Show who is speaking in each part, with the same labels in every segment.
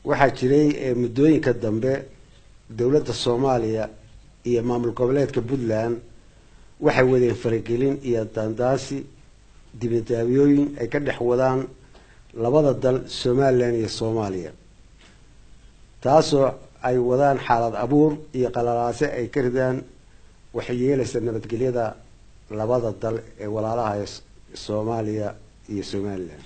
Speaker 1: waxaa jiray muddooyinka dambe dowladda soomaaliya iyo maamul goboleedka puntland waxay wadeen faragelin iyo daandaasi dibadaabiyooyin ay ka dhex wadaan labada dal somalilan iyo soomaaliya taasoo ay wadaan xaalad abuur iyo qalalaase ay ka ridaan waxay yeelaysa nabadgelyada labada dal ee walaalaha ee soomaaliya iyo somalilan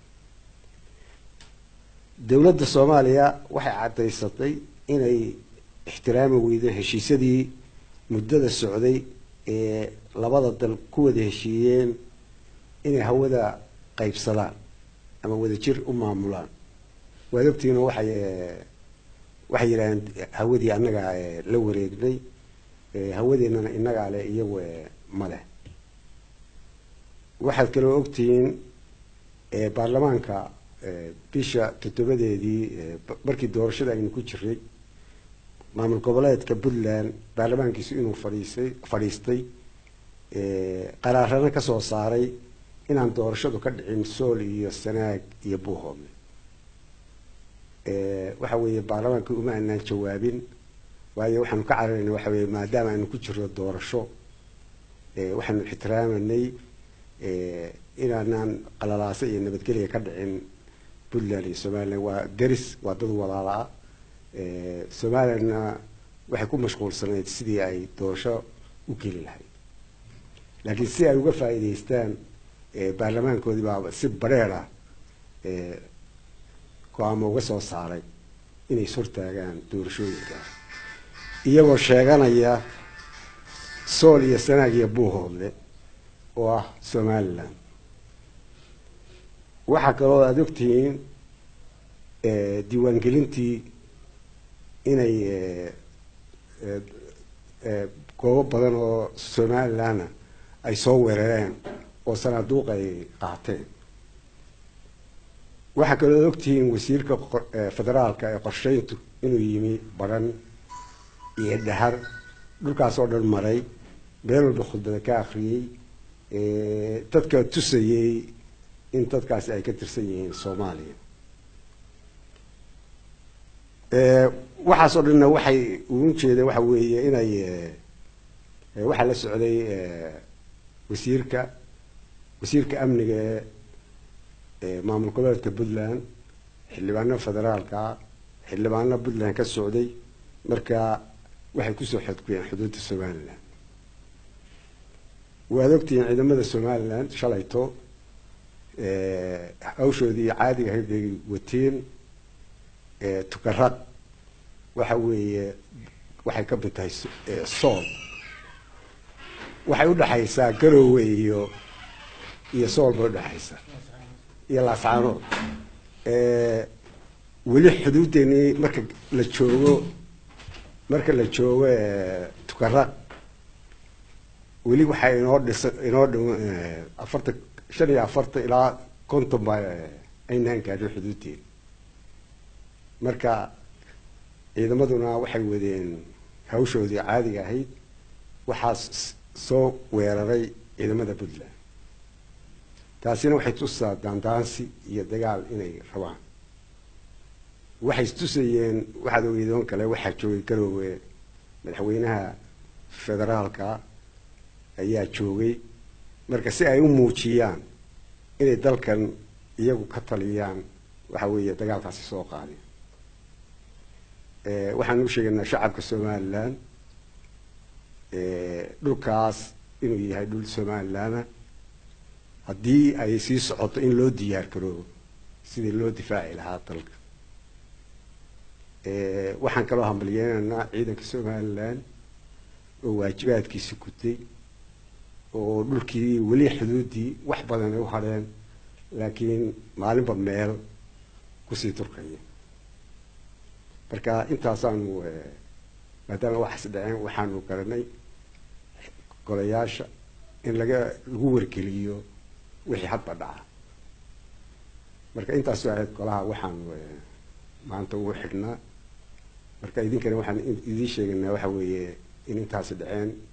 Speaker 1: dowladda soomaaliya waxay caddaysatay inay ixtiraami weydo heshiisyadii muddada socday ee labada dal ku wada heshiiyeen inay hawada qaybsadaan ama wadajir u maamulaan waad ogtihiino waxay waxay yidhahdeen hawadii annagaa la wareegnay hawadeennana innagaa leh iyagu ma leh waxaad kaloo ogtihiin baarlamaanka bisha toddobadeedii markii doorashada aynu ku jiray maamul goboleedka puntland baarlamaankiisu inuu fadhiisay fadhiistay qaraarana kasoo saaray inaan doorashadu ka dhicin sool iyo sanaag iyo buuhoodle waxa weeye baarlamaankii uma aanaan jawaabin waayo waxaanu ka cararayna waxa weye maadaama aynu ku jirno doorasho waxaanu ixtiraamanay inaanaan qalalaase iyo nabadgelya ka dhicin puntland iyo somalilan waa deris waa dad walaala-a somalilandna waxay ku mashquulsanayd sidii ay doorasho u geli lahayd laakiin si ay uga faa'iidaystaan baarlamaankoodii baa si bareer ah go-aamo uga soo saaray inay ishortaagaan doorashooyinkaas iyagoo sheeganaya sool iyo sanaag iyo buuhoodle oo ah somalilan waxaa kaloo aada ogtihiin diiwaangelintii inay goobo badan oo somalilanna ay soo weerareen oo sanaaduuq ay qaateen waxaa kaloo ogtihiin wasiirka federaalka ee qorsheyntu inuu yimi baran iyo dhahar dhulkaas oo dhan maray meel walba khudbada ka akriyey dadka tusayey in dadkaasi ay ka tirsan yihiin soomaaliya waxaas oo dhanna waxay ugu jeedeen waxa weeye inay waxaa la socday wasiirka wasiirka amniga ee maamul goboleedka puntland xildhibaano federaalka xildhibaano puntland ka socday marka waxay kusoo xadguyeen xuduudda somalilan waad ogtihiin ciidamada somalilan shalayto hawshoodii caadiga ahayd bay wateen tukaraq waxa weeye waxay ka mid tahay sool waxay udhaxaysaa garowe iyo iyo sool bay udhaxaysaa iyo laascaanood weli xuduuddeenii marka la joogo marka la joogo tukaraq weli waxaa inoo dhisa inoo dh afartan shan iyo afartan ilaa konton baa aynaan gaadhin xuduuddeena marka ciidamaduna waxay wadeen hawshoodii caadiga ahayd waxaa soo weeraray ciidamada puntland taasina waxay tusaa daandaansi iyo dagaal inay rabaan waxay istusayeen waxaad ogeydoon kale waxaa joogay garoowe madaxweynaha federaalka ayaa joogay marka si ay u muujiyaan inay dalkan iyagu ka taliyaan waxa weeye dagaalkaasi soo qaadeen waxaan u sheegaynaa shacabka somalilan dhulkaas inuu yahay dhul somalilana haddii ay sii socoto in loo diyaar garoobo sidii loo difaaci lahaa dalka waxaan kaloo hambalyeynaynaa ciidanka somalilan oo waajibaadkiisi gutay oo dhulkii weli xuduuddii wax badan ay u hadheen laakiin maalinba meel kusii turkaya marka intaasaanu maadaama waxaas dhaceen waxaanu garanay golayaasha in laga lagu wargeliyo wixii hadba dhaca marka intaasu ahayd golaha waxaanu maanta ugu xidhnaa marka idinkana waxaan idiin sheegaynaa waxa weeye in intaasi dhaceen